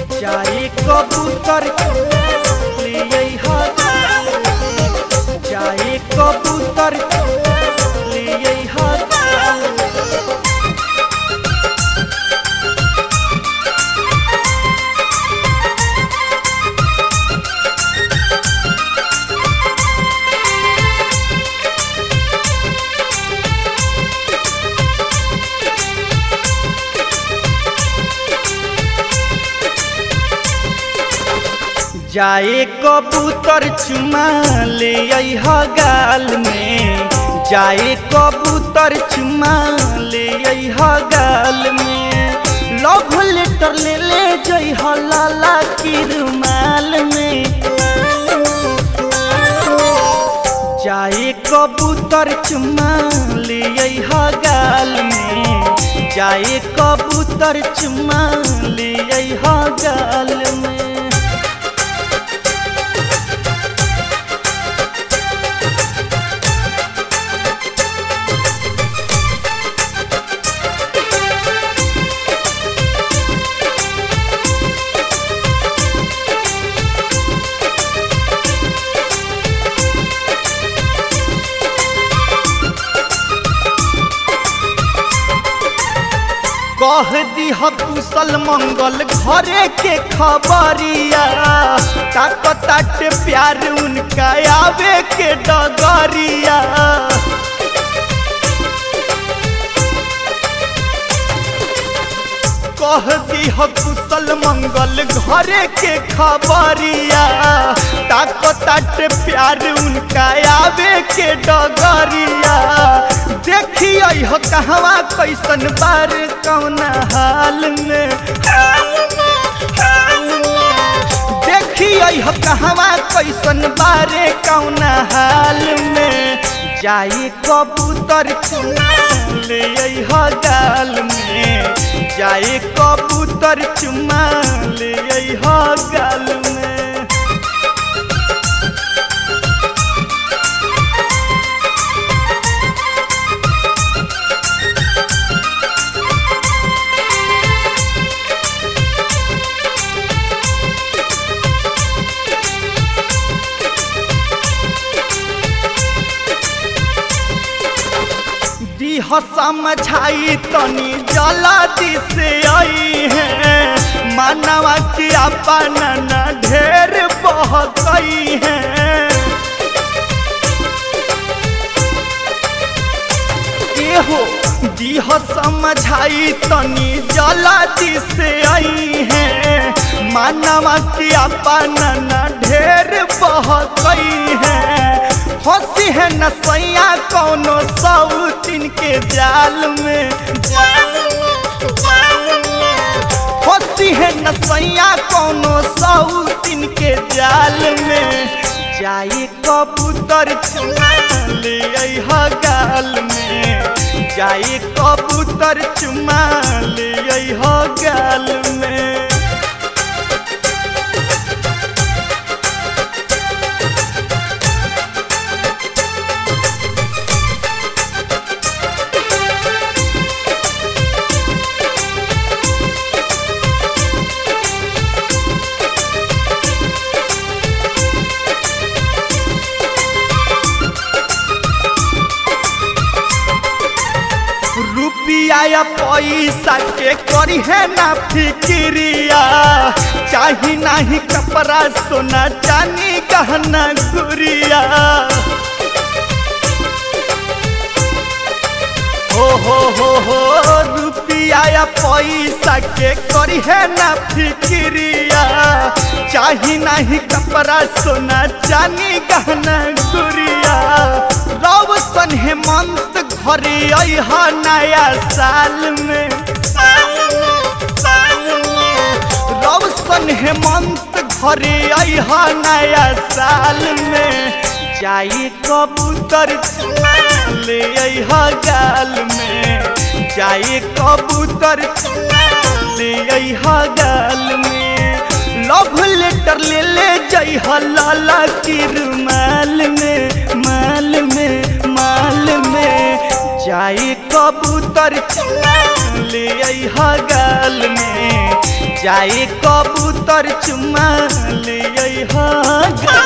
जाए कबूतर लिए जाए कबूतर लिए जाए कबूतर चुमा ले अइह गाल में जाए कबूतर चुमा ले अइह गाल में लव लेटर ले ले जइह लाला की रुमाल में जाए कबूतर चुमा ले अइह गाल में जाए कबूतर चुमा ले अइह गाल में कह दीह कुशल मंगल घरे के खबरिया ताकताट प्यार उनका आवे के डगरिया कह दीह कुशल मंगल घरे के खबरिया ताकताट प्यार उनका आवे के डगरिया देखिए हो कहवा कैसन बार कौन हाल में देखिए हो कहवा कैसन बारे कौन हाल में जाई कबूतर चुमा ले अइह गाल में जाई कबूतर चुमा ले अइह गाल में दीह समझाई तनी जल्दी से आई है मानवा की अपन न ढेर बह गई है हो दीह समझाई तनी जल्दी से आई है मानवा की अपन न ढेर बह गई है हंसी है नसैया कौनो सौतिन के जाल में हंसी है नसैया कौनो सौतिन के जाल में जाई कबूतर चुमा ले अइह गाल में जाई कबूतर चुमा ले अइह गाल में रुपिया या पैसा के करी है ना फिक्रिया चाही नाही कपड़ा सोना चानी गहना गुरिया हो हो हो हो रुपिया या पैसा के करी है ना फिक्रिया चाही नाही कपड़ा सोना चानी गहना गुरिया रव सन हेमंत घरे अह नया साल में रौशन हेमंत घरे अह नया साल में जाई कबूतर चुमा ले अह गाल में जाई कबूतर चुमा ले अह गाल में लव लेटर ले ले जइह लाला की रुमाल में माल में माल में जाई कबूतर चुमा ले अइहा गाल में जाई कबूतर चुमा ले अइहा गाल